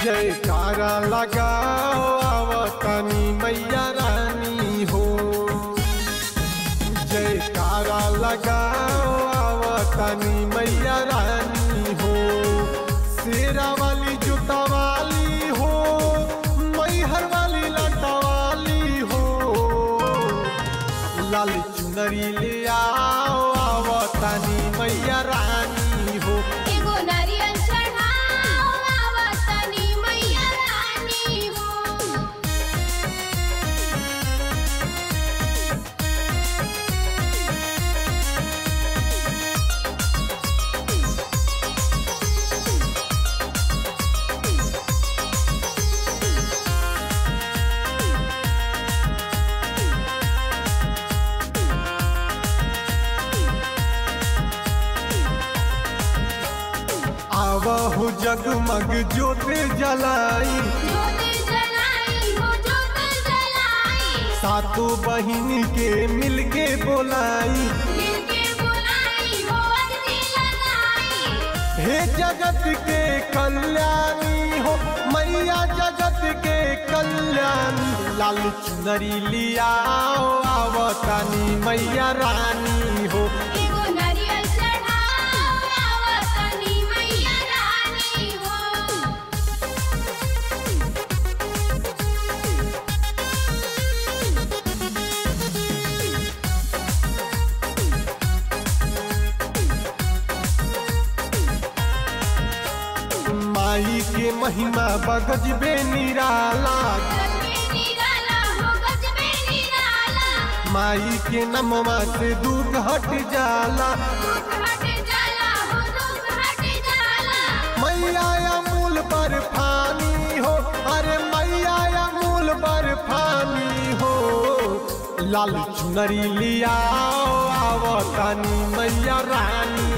जयकारा लगाओ आवतनी मैया रानी हो जयकारा लगाओ आवतनी मैया रानी हो शेरा वाली जूता वाली हो मैहर वाली लटा वाली हो लाल चुनरी ले आओ आवतनी मैया रानी हो एगो नारियल चढ़ाओ आवतनी मैया रानी हो आवहु जगमग ज्योत जलाई जोत जलाई हो जोत जलाई सातों बहिन के मिलके बोलाई मिलके बुलाई हो अगती लगाई हे जगत के कल्याणी हो मैया जगत के कल्याणी लाल चुनरी लियाओ आवतानी मैया रानी हो एगो नारियल चढ़ाओ आवतनी मैया रानी हो माई के महिमा बगजबे निराला गजबे निराला हो गजबे निराला माई के नमवा से दुख हट जाला दुख हट जाला हो दुख हट जाला मैया अमूल पर फानी हो अरे मैया अमूल पर फानी हो लाल चुनरी लियाओ आवतानी मैया रानी